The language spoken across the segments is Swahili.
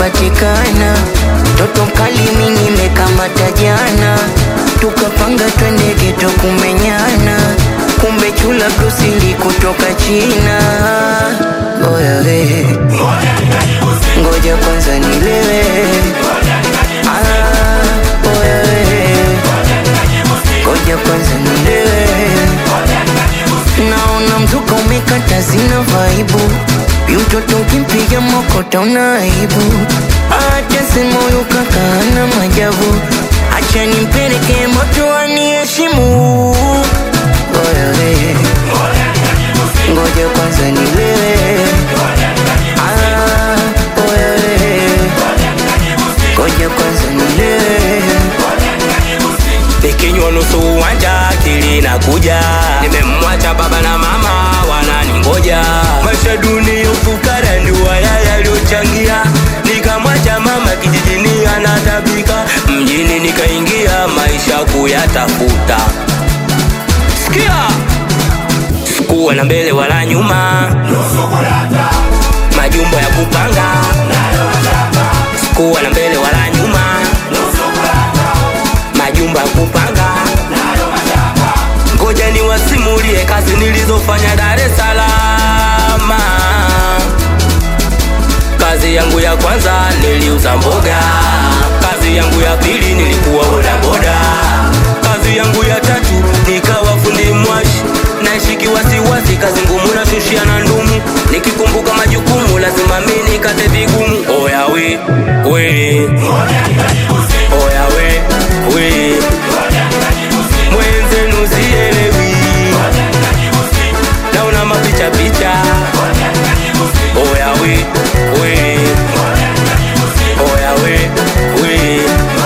umepatikana, toto mkali mimi nimekamata jana, tukapanga twende geto kumenyana, kumbe chula brusili kutoka China. Oya we, ngoja kwanza nilewe. Ah, oya we, ngoja kwanza nilewe. Naona mzuka umekata zina vaibu Yutoto ukimpiga mokota una aibu Acha sema huyu kaka ana majabu Acha nimpeleke moto aniheshimu Oya we Ngoja kwanza nilewe Ah, oya we Ngoja kwanza nilewe nikinywa nusu uwanja akili nakuja nimemwacha baba na mama wananingoja maisha duni ufukara ndio haya yaliyochangia nikamwacha mama kijijini anatabika mjini nikaingia maisha kuyatafuta sikia sikuwa na mbele wala nyuma majumbo ya kupanga sikuwa na mbele wala nyuma majumba ya kupanga ngoja niwasimulie kazi nilizofanya Dar es Salaam. Kazi yangu ya kwanza niliuza mboga, kazi yangu ya pili nilikuwa bodaboda, kazi yangu ya tatu nikawa fundi mwashi, naishi wasiwasi, kazi ngumu nashushia na ndumu, nikikumbuka majukumu lazima mimi nikate vigumu. Oya we we, oya we we, mwenzenu sielewi, naona mapicha picha. Oya we we, oya we we,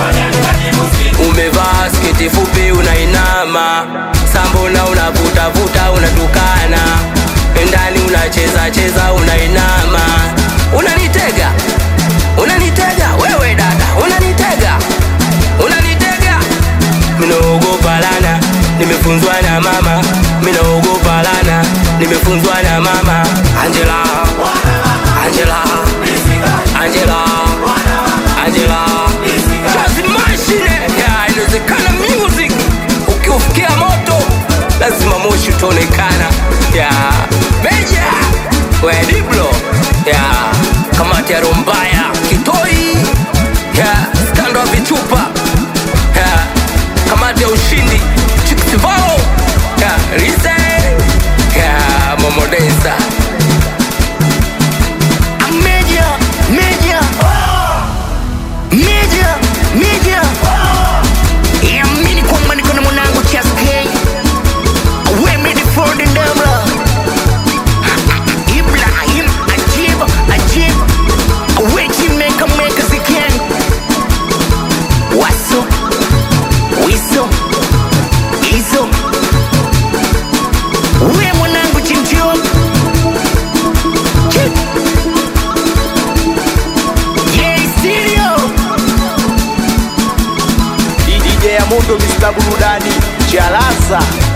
umevaa sketi fupi unainama, sambona unavutavuta unatukana, ndani unacheza cheza unainama, unanitega unanitega wewe dada, unanitega unanitega minaogopa lana, nimefunzwa na mama, minaogopa lana, nimefunzwa na mama. Angela, Angela, Angela, Angela, Jazz mashine ya inawezekana music, ukiufikia moto lazima moshi utaonekana ya meja wediblo ya kamati ya rombaya kitoi ya skando wa vichupa ya kamati ya ushindi chikisivao ya rise ya momodensa Media, media, media, media. Yamini kwamba niko na mwanangu Chas K. We made it for the devil. Ibrahim Ajib, Ajib. We team maker makers again. Waso, wiso, iso. We mwanangu Chimchio. Chip. Yeah, stereo. DJ ya Mundo Mr. Burudani Chalaza